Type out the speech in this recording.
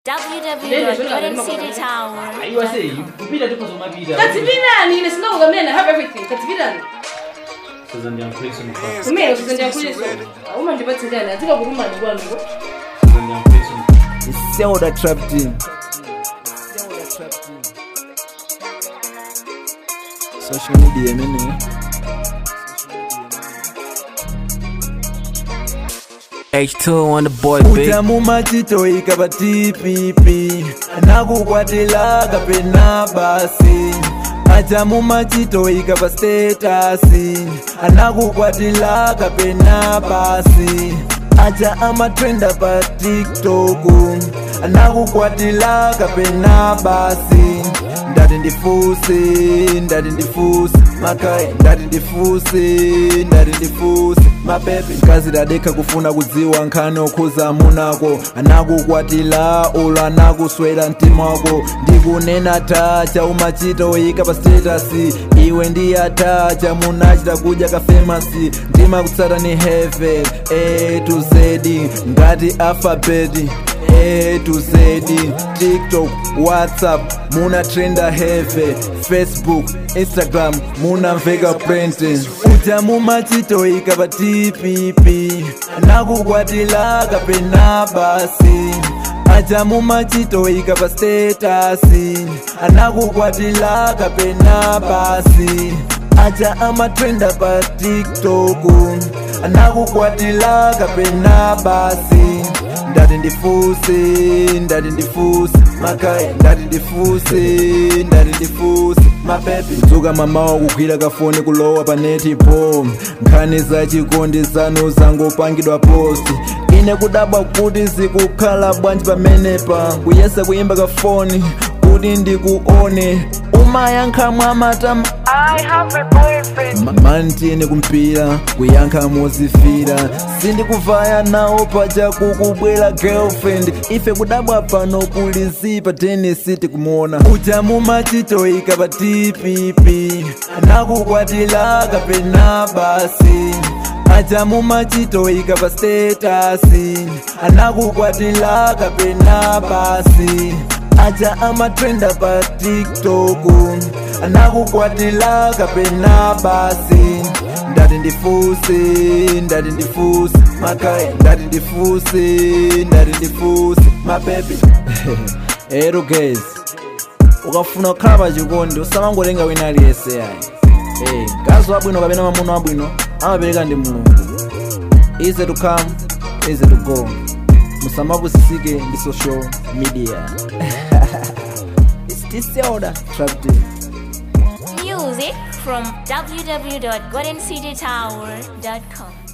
www.goldencitytower. aiwa sei kupita ndipo zomapita katipirani ine sinokuza mnene i have everything katipirani sasa ndiyankhulisa mfano kumene kuzendiyankhuliso uma ndipatsirani atika kukumani kwanuko sasa ndiyankhulisa It's Zelda Trap Team. Social media mene. H2 on the boy, big. utamu machitoika pa tpp nakukwatila kapena basi achamu machitoika pa statasi anakukwatila kapena basi acha amatrenda pa tiktoku anakukwatila kapena basi ndati ndifuse ndati ndifuse makai ndati ndifuse ndati ndifuse mapepe mkazi dadekha kufuna kudziwa nkhani okhuza munako anakukwatila ulo anakuswera mtima wako ndikunena tacha umachita oyika pa statasi iwe ndi atacha munachita kudya kafemasi ndima kutsata ni heve a to z ngati alfabeti A to Z, TikTok, WhatsApp, muna trenda heve, Facebook, Instagram, muna mveka print. Uja mumachitoika pa TPP, nakukwatila kapena basi. Aja mumachitoika pa statasi, anakukwatila kapena basi. Aja amatrenda pa TikTok, anakukwatila kapena basi ndati ndifuse ndati ndifuse makai ndati ndifuse ndati ndifuse mapepe kudzuka mamawa kugwira kafoni kulowa pa neti po nkhani za chikondi zanu zangopangidwa posti ine kudabwa kuti zikukhala bwanji pamenepa kuyesa kuyimba kafoni kuti ndikuone umayankha mwamatama mantiyene kumpira kuyankha mozifira sindikuvaya nawo paja kukubwera girlfriend ife kudabwa pano kuli zipa tenisi tikumuona uja mumachitoika pa tpp nakukwatila kapena basi aja mumachitoika pa statasi anakukwatila kapena basi aja amatrenda pa tiktoku anakukwatila kapena basi ndati ndifuse ndati ndifuse makai ndati ndifuse ndati ndifuse mapepe ero guys ukafuna kukhala pa chikondi usamangotenga wina aliyese ayi hey, mkazi wabwino kapena mamuno wabwino amapereka ndi mulungu easy to come easy to go musamapusisike ndi social media It's Disorder Trap Team. Music from www.goldencitytower.com.